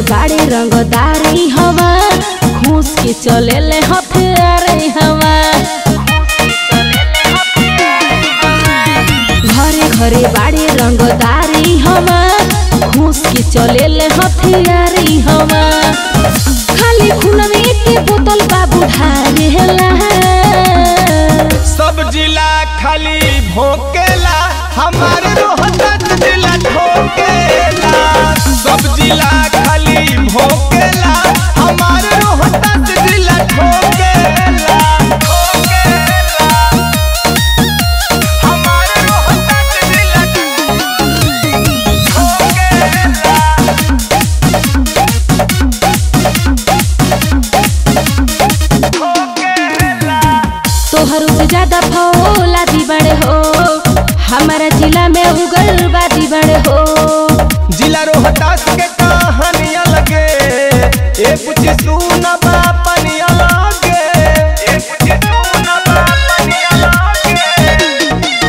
बाड़े रंगदारी हवा घूस के चले ले हथियारे हवा घरे घरे बाड़े रंगदारी हवा घूस के चले ले हथियारी हवा खाली खुलवे के बोतल बाबू ढारेला सब जिला खाली भोकेला हमारे रोहतक जिला ठोकेला सब जिला खाली भोकेला हमारे रोहतक जिला ठोकेला ठोकेला हमारे रोहतक जिला ठोकेला तोहर से ज्यादा फौलादी बड़े हो हमारा जिला में उग्रवादी बड़े हो जिला रोहतास के कहानियां लगे ए कुछ सुना बापनिया लगे ए कुछ सुना बापनिया लगे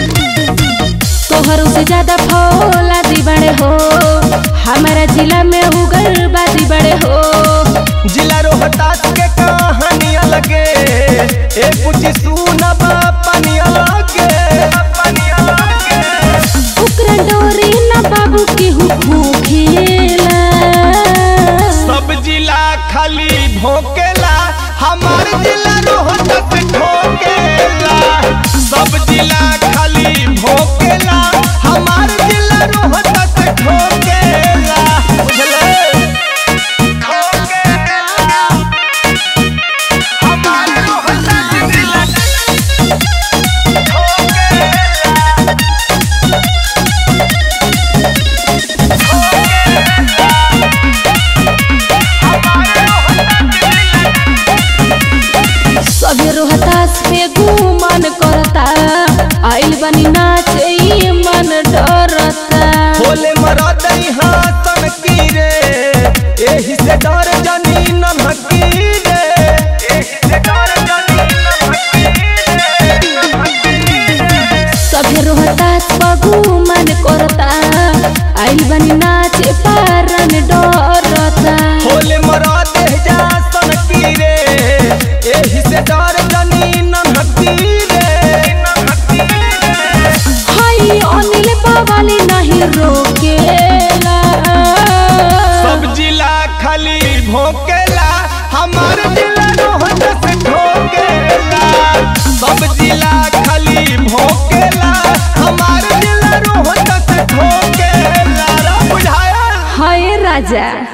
तोहर से ज्यादा फौलादी बड़े हो हमारा जिला में उग्रवादी बड़े हो जिला रोहतास के कहानियां लगे ए कुछ सुना बापनिया लगे बापनिया लगे उकरा डोरी ना बाबू के खेला सब जिला खाली भोकेला हमार जिला रोहतक ठोकेला सब जिला खाली भोकेला हमार जिला रोहतक ठोकेला बुझले ठोकेला हमार रोहतक जिला ठोकेला सभी रोहतास पे गुमान करता आइल बनी नाचे ई मन डरता बोले मरद हाथन की रे एही से डर जानी नमकी रे एही से डर जानी नमकी रे नमकी रे सभी रोहतास पगु मन करता आइल बनी नाचे पारन डरता बोले मरद जासन की रे एही से डर जानी नमकी रे नमकी रे हाय अनिल बाबाली नहीं रोकेला सब जिला खाली भोकेला हमार जिला रोहत से ठोकेला सब जिला खाली भोकेला हमार जिला रोहत से ठोकेला रा बुझाया हाय राजा